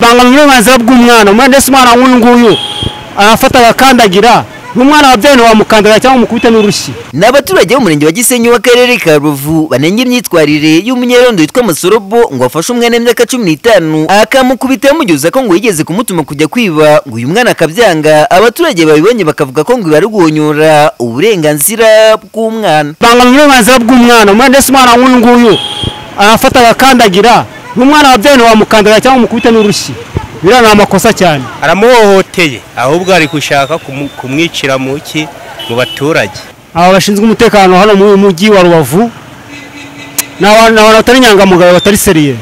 bangamira uburenganzira bw'umwana umwana wese umwana nk'uyu nguyu arafata agakandagira umwana wabyaye ntiwamukandagara cyangwa umukubite n'urushyi ni abaturage b'umurenge wa gisenyi w'akarere ka ruvu banenga imyitwarire y'umunyerondo witwa masorobo ngo afashe umwana w'imyaka cumi n'itanu akamukubita yamugezaho ko ngo yigeze kumutuma kujya kwiba ngo uyu mwana akabyanga abaturage babibonye bakavuga ko ngo ibi ari uguhonyora uburenganzira bw'umwana bangamira uburenganzira bw'umwana umwana wese umwana nk'uyu nguyu arafata agakandagira umwana wabyaye ntiwamukandagara cyangwa umukubite n'urushyi biriya ni amakosa cyane aramuhohoteye ahubwo ari gushaka kumu- kumwicira mu ki mu baturage aba bashinzwe umutekano hano mu mujyi wa rubavu ni abantu ni abantu batari inyangamugayo batari seriye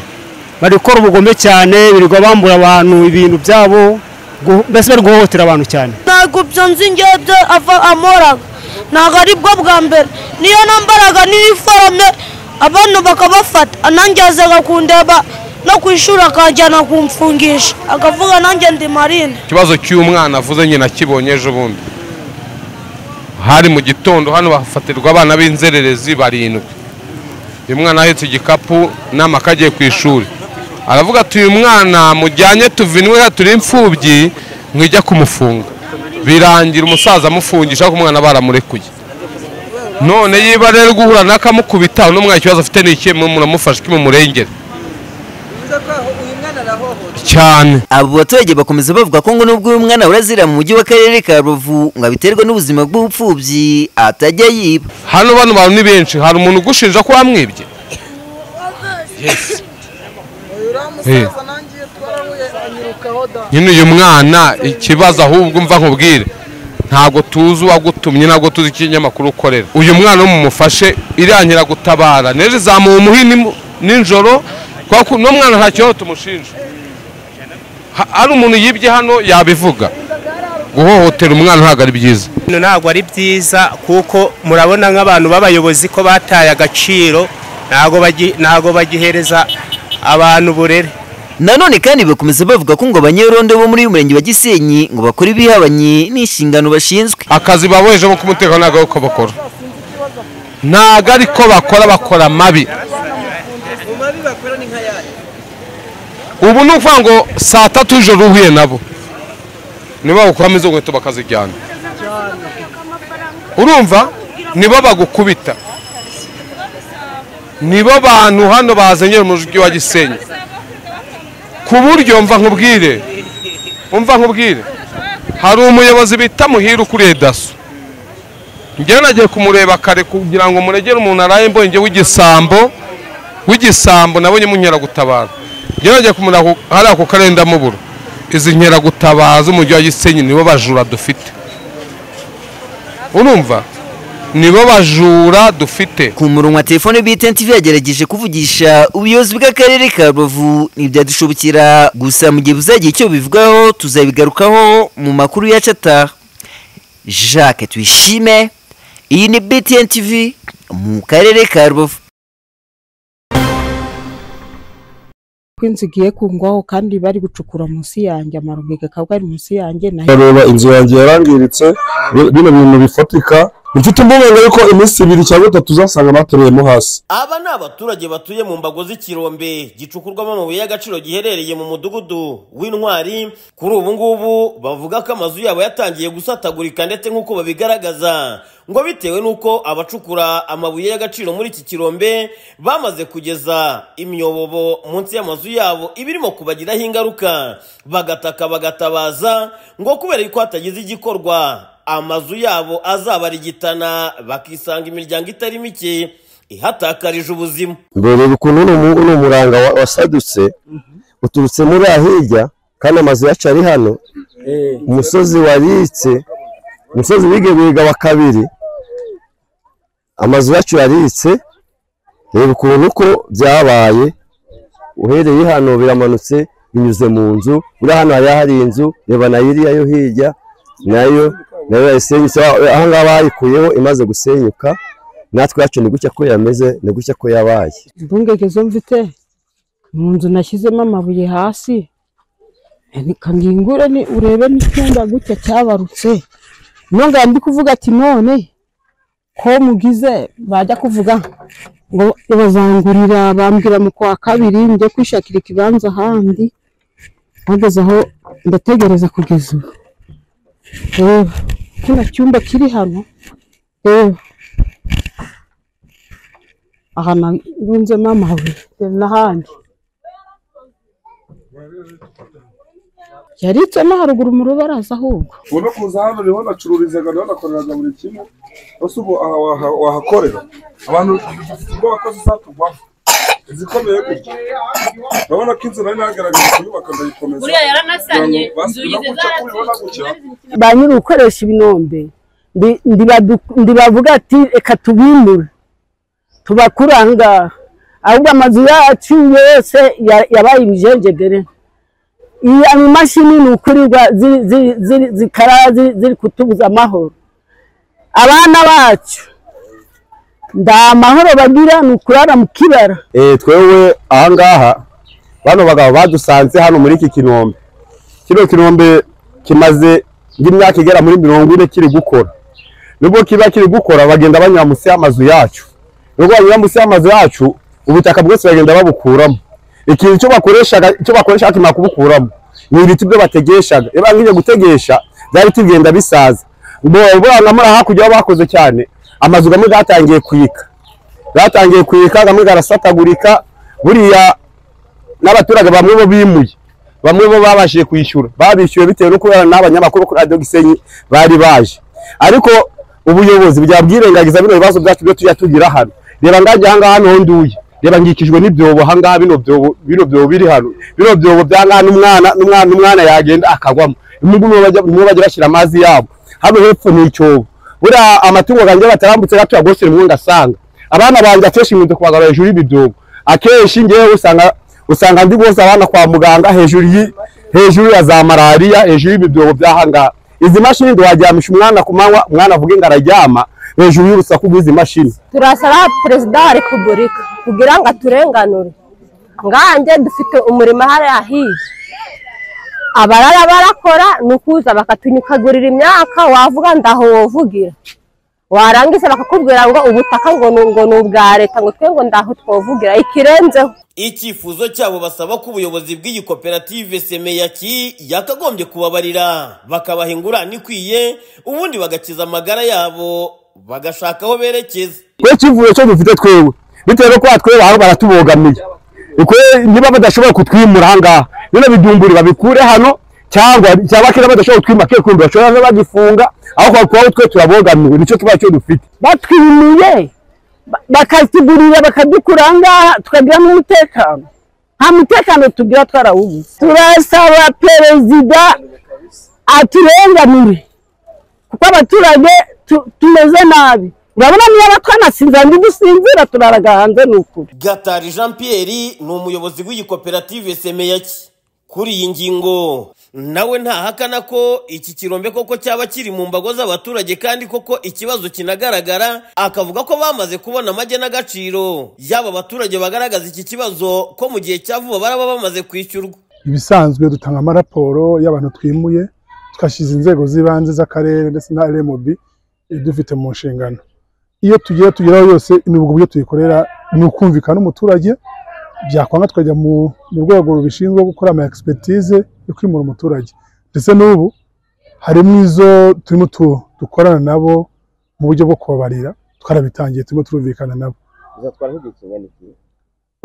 bari gukora ubugome cyane birirwa bambura abantu ibintu byabo gu- mbese bari guhohotera abantu cyane ntabwo ibyo nzi ngibyo ava amoraga ntabwo ari bwo bwa mbere niyo nambaraga n'iniforume abantu bakabafata nanjye yazaga kundeba no ku ishuri akajyana kumfungisha akavuga nanjye ndi marine ikibazo cy'umwana avuze nyine akibonye ejo bundi hari mu gitondo hano hafatirwa abana b'inzererezi barindwi uyu mwana ahetse igikapu n'amakaye agiye ku ishuri aravuga ati uyu mwana mujyanye tuvinwe hano turi imfubyi mwijya kumufunga birangira umusaza amufungisha ariko umwana baramurekuye none yiba rero guhura n'akamukubita uno mwana ikibazo afite ni ikihe muramufashe kimumurengere cyane abo baturage bakomeza bavuga ko ngo nubwo uyu mwana urazira mu mujyi w'akarere ka ruvu ngo abiterwa n'ubuzima bw'ubupfubyi atajya yiba hano bano bantu ni benshi hari umuntu ugushinja ko wamwibye Eh. nyine uyu mwana ikibazo ahubwo mva nkubwire ntabwo tuzi uwagutumye ntabwo tuzi ikinyamakuru ukorera uyu mwana mumufashe irangira gutabara n'ejo izamuha umuhini mu- nijoro kubera ko uno mwana nta kibazo tumushinja Ha- hari umuntu yibye hano yabivuga guhohotera umwana ntabwo ari byiza bino ntabwo ari byiza kuko murabona nk'abantu b'abayobozi ko bataye agaciro ntabwo bagi- ntabwo bagihereza abantu uburere nanone kandi bakomeza bavuga ko ngo abanyerondo bo muri uyu murenge wa gisenyi ngo bakora ibihabanye n'inshingano bashinzwe akazi baboheje ko umutekano ntabwo ari ko bakora ntabwo ari ko bakora bakora amabi ubu ni ukuvuga ngo saa tatu ijoro uhuye nabo nibo bagukuramo izo nkweto bakazijyana urumva nibo bagukubita nibo bantu hano bazanye mu mujyi wa gisenyi ku buryo mva nkubwire umva nkubwire hari umuyobozi bita muhire ukuriye daso njyewe nagiye kumureba kare kugira ngo muregere umuntu araye mbonye njye w'igisambo w'igisambo nabonye munkeragutabara njyewe nagiye kumureba ku- hariya ku karere ndamubura izi nkeragutabaza z'umujyi wa gisenyi nibo bajura dufite urumva nibo bajura dufite ku murongo wa telefone bita NTV yagerageje kuvugisha ubuyobozi bw'akarere ka rubavu ntibyadushobokera gusa mu gihe buzagira icyo bivugaho tuzabigarukaho mu makuru yacu ataha jacques tuyishime iyi ni btn tv mu karere ka rubavu ko inzu igiye kungwaho kandi bari gucukura munsi yanjye amarobi akaba ari munsi yanjye na ndareba inzu yanjye yarangiritse bi- bino bintu bifatika mfite impungenge yuko iminsi ibiri cyangwa itatu uzasanga batureyemo hasi Aba ni abaturage batuye mu mbago z'ikirombe gicukurwamo amabuye y'agaciro giherereye mu mudugudu w'intwari kuri ubu ngubu bavuga ko amazu yabo yatangiye gusatagurika ndetse nk'uko babigaragaza ngo bitewe n'uko abacukura amabuye y'agaciro muri iki kirombe bamaze kugeza imyobobo munsi y'amazu yabo ibirimo kubagiraho ingaruka bagataka bagatabaza ngo kubera ko hatagize igikorwa amazu yabo azabarigitana bakisanga imiryango itari mike ihatakarije ubuzima ndorera ukuntu uno mu- uno muranga wa- wasadutse uturutse muri ahirya kandi amazu yacu ari hano umusozi waritse umusozi wigebiga wa kabiri amazu yacu yaritse reba ukuntu uko byabaye uhereye hano biramanutse binyuze mu nzu uriya hano hariya hari inzu reba na iriya yo hirya nayo nayo yayisenyutse ahangaha bayikuyeho imaze gusenyuka natwe yacu ni gutya ko yameze ni gutya ko yabaye impungenge zo mfite mu nzu nashyizemo amabuye hasi reka ngingure ni urebe n'icyumba gutya cyabarutse nongera ndi kuvuga ati none ko mugize bajya kuvuga ngo bazangurira bambwira mu kwa kabiri njye kwishakira ikibanza ahandi hageze aho ndategereza kugeza ubu reba kino cyumba kiri hano reba aha narunzemo amabuye reba n'ahandi yaritsemo haruguru mu rubaraza ahubwo ubona kuza hano niho nacururizaga niho nakoreraga buri kimwe ese ubu aha waha- wahakorera abantu ubwo wakoze izatugwaho izikomeye gutya urabona ko inzu nari nagaragaje kuyubaka ndayikomeza yaranasanye inzugi kubibona gutya ba nyiri ugukoresha ibinombe ndi- ndibadu- ndibavuga ati reka tubimure tubakure aha ngaha ahubwo amazu yacu yose ya- yabaye ibijegedere iya mashini ni ukurirwa ziri- ziri- ziri- zikara ziri- ziri kutubuza amahoro abana bacu nta mahoro bagira ni ukurara mu kibara Eh, twewe ahangaha bano bagabo badusanze hano muri iki kinombe kino kinombe kimaze nk'imyaka igera muri mirongo ine kiri gukora nubwo kiba kiri gukora bagenda banyura munsi y'amazu yacu nubwo banyura munsi y'amazu yacu ubutaka bwose bagenda babukuramo ikintu cyo bakoreshaga cyo bakoresha kimara kubukuramo ni ibiti byo bategeshaga iyo bangije gutegesha bya biti bigenda bisaza bo burana muri hakurya aho bakoze cyane amazu gamwe gatangiye kuyika batangiye kuyika kamwe garasatagurika buriya n'abaturage bamwe bo bimuye bamwe bo babashije kwishyura babishyuye bitewe no kubera n'abanyamakuru kuri radiyo gisenyi bari baje ariko ubuyobozi bwabwirengagiza bino bibazo byacu byo tujya tugira hano reba ngajya ahangaha hano ho nduye reba ngikijwe n'ibyobo ahangaha bino byobo bino byobo biri hano bino byobo by'ahangaha n'umwana n'umwana n'umwana yagenda akagwamo n'ubwo nibo bajya- nibo bajya bashyira amazi yabo hano hepfo ni icyobo buriya amatungo ganjye batarambutse gato yagosere mu ngasanga abana banjye akenshi nkunze kubagara hejuru y'ibidobo akenshi ngewe usanga usanga ndi guhoza abana kwa muganga hejuru y'i- hejuru ya za malariya hejuru y'ibidobo by'ahangaha izi mashini ntiwaryamisha umwana ku manywa umwana avuge ngo araryama hejuru y'urusaku rw'izi mashini turasaba perezida wa repubulika kugira ngo aturenganure nganjye dufite umurimo hariya hirya abarara barakora ni ukuza bakatunyukagurira imyaka wavuga ndaho wovugira warangiza bakakubwira ngo ubutaka ngo ni ngo ni ubwa leta ngo twe ngo ndaho twovugira ikirenzeho icyifuzo cyabo basaba ko ubuyobozi bw'iyi koperative semeyaki yakagombye kubabarira bakabaha ingurane ikwiye ubundi bagakiza amagara yabo bagashaka aho berekeza twe ikivuye cyo dufite twewe bitewe no kuba twebwe aho baratubogamiye Ikwe niba badashoboye kutwimura ahangaha bino bidumburi babikure hano cyangwa cyangwa kera badashobora kutwima ke kundi bashobora no bagifunga aho kwa- kuba twe turabogamiwe nicyo kibazo cyo dufite batwimuye ba- bakatugurira bakadukura aha ngaha tukagira n'umutekano nta mutekano tugira twarawubuze turasaba perezida aturenganure kuko abaturage tu- tumeze nabi urabona niba twanasinzira ndi dusinzira turaraga hanze ni ukuri gatari jean pierre ni umuyobozi w'iyi koperative semeyaki kuri iyi ngingo nawe ntahakana ko iki kirombe koko cyaba kiri mu mbago z'abaturage kandi koko ikibazo kinagaragara akavuga ko bamaze kubona amage n'agaciro yaba abaturage bagaragaza iki kibazo ko mu gihe cya vuba baraba bamaze kwishyurwa ibisanzwe dutanga amaraporo y'abantu twimuye twashyize inzego z'ibanze z'akarere ndetse na rmb dufite mu nshingano iyo tugiye tugeraho yose imivugo ibyo tuyikorera ni ukumvikana n'umuturage byakwanga tukajya mu mu rwego rubishinzwe gukora ama expertise yo kwimura umuturage ndetse n'ubu harimo izo turimo tu- dukorana nabo mu buryo bwo kubabarira twarabitangiye turimo turumvikana nabo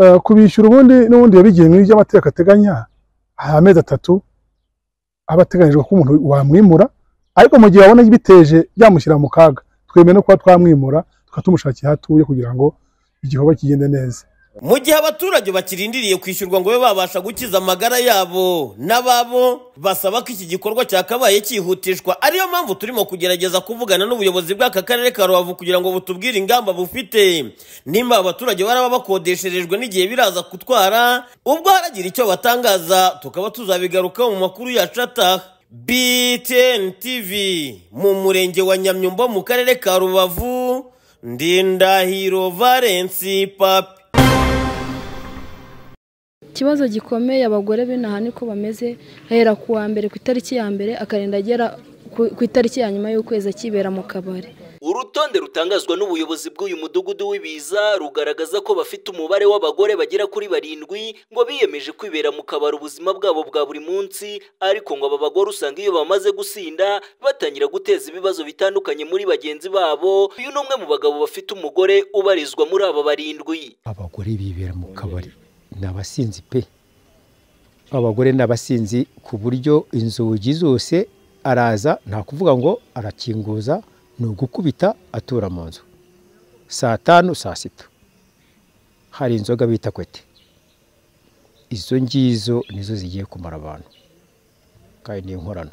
Eh, kubishyura ubundi n'ubundi yabigiye mu by'amategeko ateganya hari amezi atatu aba ateganyijwe ko umuntu wamwimura ariko mu gihe abona biteje byamushyira mu kaga twemeye no kuba twamwimura tukaba tumushakira aho atuye kugira ngo igikorwa kigende neza mu gihe abaturage bakirindiriye kwishyurwa ngo babe babasha gukiza amagara yabo n'ababo basaba ko iki gikorwa cyakabaye cyihutishwa ariyo mpamvu turimo kugerageza kuvugana n'ubuyobozi bw'aka karere ka rubavu kugira ngo butubwire ingamba bufite nimba abaturage baraba bakodesherejwe n'igihe biraza gutwara ubwo haragira icyo batangaza tukaba tuzabigarukaho mu makuru yacu ataha BTN TV mu murenge wa Nyamyumba mu karere ka Rubavu Ndindahiro Valence Papi ikibazo gikomeye abagore b'inaha niko bameze hera ku wa mbere ku itariki ya mbere akarinda agera ku ku itariki ya nyuma y'ukwezi akibera mu kabari urutonde rutangazwa n'ubuyobozi bw'uyu mudugudu w'ibiza rugaragaza ko bafite umubare w'abagore bagera kuri barindwi ngo biyemeje kwibera mu kabari ubuzima bwabo bwa buri munsi ariko ngo aba bagore usanga iyo bamaze gusinda batangira guteza ibibazo bitandukanye muri bagenzi babo uyu ni umwe mu bagabo bafite umugore ubarizwa muri aba barindwi abagore bibera mu kabari ni abasinzi pe abagore ni abasinzi ku buryo inzugi zose araza nta kuvuga ngo arakinguza ni ugukubita atura mu nzu saa tanu saa sita hari inzoga bita kwete izo ngizo nizo zigiye kumara abantu kandi ni inkorano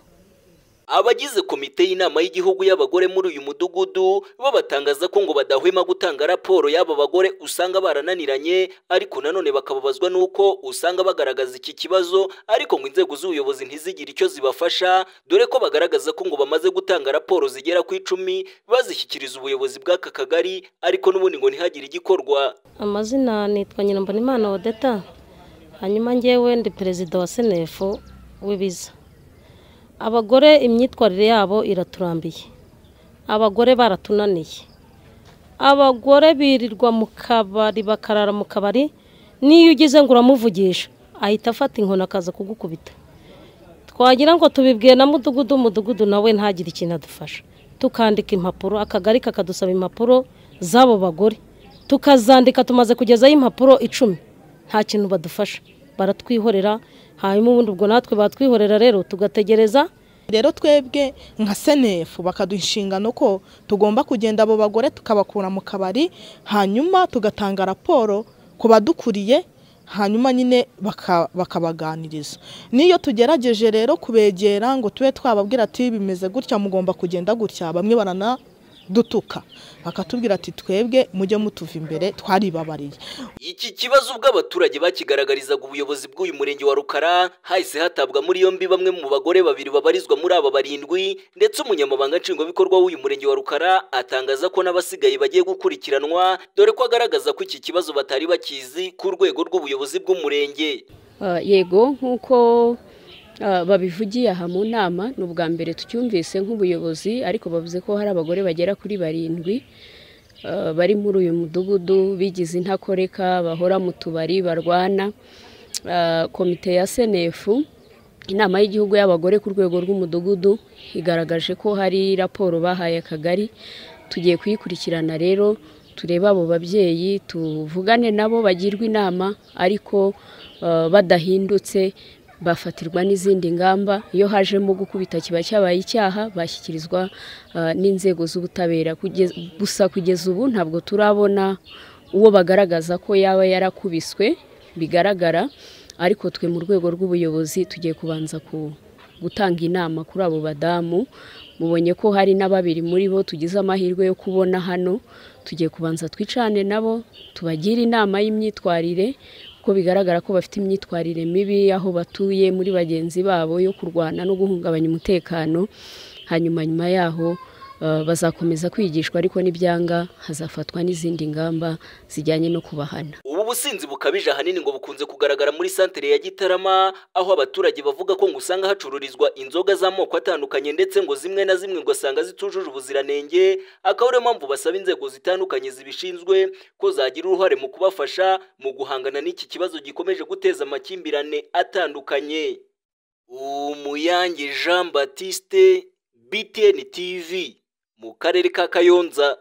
abagize komite y'inama y'igihugu y'abagore muri uyu mudugudu bo batangaza ko ngo badahwema gutanga raporo y'aba bagore usanga barananiranye ariko nanone bakababazwa n'uko usanga bagaragaza iki kibazo ariko ngo inzego z'ubuyobozi ntizigire icyo zibafasha dore ko bagaragaza ko ngo bamaze gutanga raporo zigera ku icumi bazishyikiriza ubuyobozi bw'aka kagari ariko n'ubundi ngo ntihagire igikorwa amazina nitwa nyirambonimana odeta hanyuma ngewe ndi perezida wa senefu w'ibiza abagore imyitwarire yabo iraturambiye abagore baratunaniye abagore birirwa mu kabari bakarara mu kabari n'iyo ugeze ngo uramuvugisha ahita afata inkoni akaza kugukubita twagira ngo tubibwiye na mudugudu umudugudu nawe ntagire ikintu adufasha tukandika impapuro akagari kakadusaba impapuro z'abo bagore tukazandika tumaze kugezaho impapuro icumi nta kintu badufasha baratwihorera hanyuma ubundi ubwo natwe batwihorera rero tugategereza rero twebwe nka senefu bakaduha inshingano ko tugomba kugenda abo bagore tukabakura mu kabari hanyuma tugatanga raporo ku badukuriye hanyuma nyine baka- bakabaganiriza n'iyo tugerageje rero kubegera ngo tube twababwira ati bimeze gutya mugomba kugenda gutya bamwe baranadutuka bakatubwira ati twebwe mujye mutuva imbere twaribabariye Iki kibazo ubwo abaturage bakigaragarizaga ubuyobozi bw'uyu murenge wa Rukara hahise hatabwa muri yombi bamwe mu bagore babiri babarizwa muri aba barindwi ndetse umunyamabanga nshingwabikorwa w'uyu murenge wa Rukara atangaza ko n'abasigaye bagiye gukurikiranwa dore ko agaragaza ko iki kibazo batari bakizi ku rwego rw'ubuyobozi bw'umurenge Ah, yego nk'uko ah, babivugiye aha mu nama ni ubwa mbere tucyumvise nk'ubuyobozi ariko bavuze ko hari abagore bagera kuri barindwi ah, bari muri uyu mudugudu bigize intakoreka bahora mu tubari barwana Ah, komite ya senefu inama y'igihugu y'abagore ku rwego rw'umudugudu igaragaje ko hari raporo bahaye akagari tugiye kuyikurikirana rero turebe abo babyeyi tuvugane nabo bagirwe inama ariko eh, badahindutse bafatirwa n'izindi ngamba iyo hajemo gukubita kiba cyabaye icyaha bashyikirizwa eh, n'inzego z'ubutabera Kugeza- gusa kugeza ubu ntabwo turabona uwo bagaragaza ko yaba yarakubiswe bigaragara ariko twe mu rwego rw'ubuyobozi tugiye kubanza ku- gutanga inama kuri abo badamu mubonye ko hari na babiri muri bo tugize amahirwe yo kubona hano tugiye kubanza twicane nabo tubagire inama y'imyitwarire kuko bigaragara ko bafite imyitwarire mibi aho batuye muri bagenzi babo yo kurwana no guhungabanya umutekano hanyuma nyuma yaho eh, bazakomeza kwigishwa ariko nibyanga hazafatwa n'izindi ngamba zijyanye no kubahana Ubu businzi bukabije ahanini ngo bukunze kugaragara muri santere ya Gitarama aho abaturage bavuga ko ngo usanga hacururizwa inzoga z'amoko atandukanye ndetse ngo zimwe na zimwe ngo usanga zitujuje ubuziranenge akaba ariyo mpamvu basaba inzego zitandukanye zibishinzwe ko zagira uruhare mu kubafasha mu guhangana n'iki kibazo gikomeje guteza amakimbirane atandukanye Umuyange Jean Baptiste BTN TV mu karere ka Kayonza